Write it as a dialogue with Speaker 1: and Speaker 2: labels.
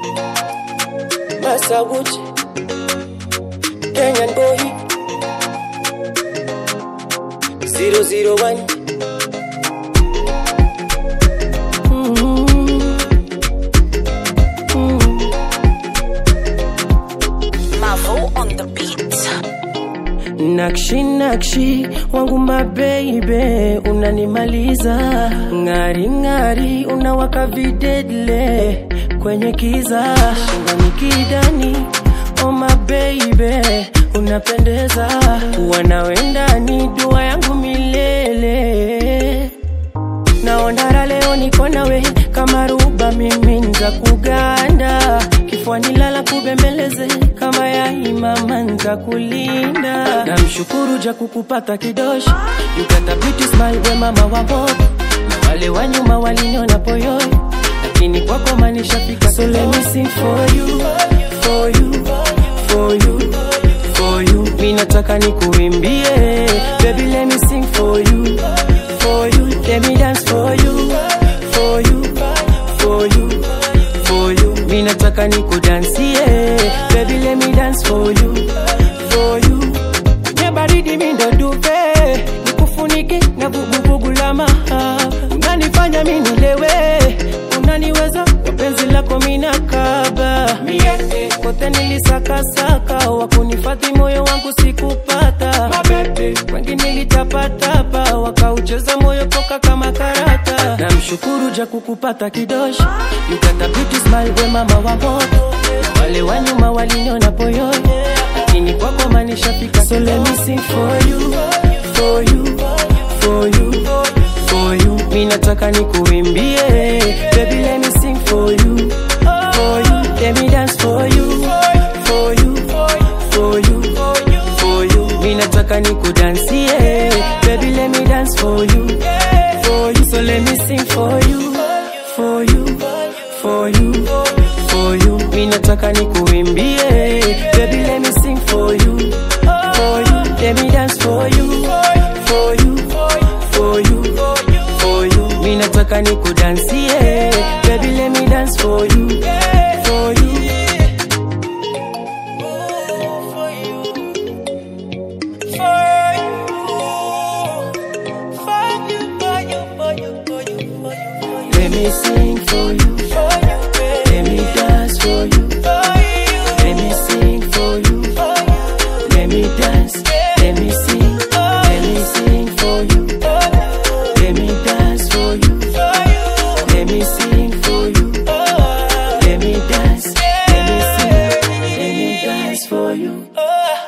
Speaker 1: Masaguchi, Kenyan boy, 001.
Speaker 2: Mavo on the beat.
Speaker 1: Nakshi nakshi wangu mabeibe, unanimaliza ng'ari ng'ari, unawaka videdle kwenye kiza shingoni kidani, oh mabeibe, unapendeza wanawendani, dua yangu milele naondara leo niko nawe kama ruba mimi nza kuganda kifuani lala kubembeleze kama ya imama nza kulinda namshukuru ja kukupata kidoshi you got a beauty smile we mama wa moto na wale wa nyuma waliniona poyoi lakini kwako manishafika so let me sing for you for you for you for you mi nataka nikuimbie baby let me sing for you for you let me dance for you for you for you for you mi nataka nikudansie baby let me dance for you for you kwenye baridi mi ndo duve nikufunike na vuguvugu la maha unanifanya mi nilewe unaniweza kwa penzi lako minakaba mie kote nilisakasaka wakunifadhi moyo wangu sikupata mabebe wengi nilitapatapa wakaucheza moyo toka kama karata namshukuru ja kukupata kidoshi you got a beauty smile we mama wa moto Na wale wa nyuma waliniona poyoi lakini kwako manishafika so let me sing for you for you for you for you mi nataka nikuimbie baby let me sing for you for you let me dance for you for you for you for you mi nataka nikudansie baby let me dance for you for you so let me sing for you for you for you for you mi nataka nikuimbie baby let me sing for you for you let me dance for you for you for you for you mi nataka nikudansie baby let me dance for you for you Let me sing for you. Let me dance for you. Let me sing for you. Let me dance. Let me sing. Let me sing for you. Let me dance for you. Let me sing for you. Let me dance. Let me sing. Let me dance for you.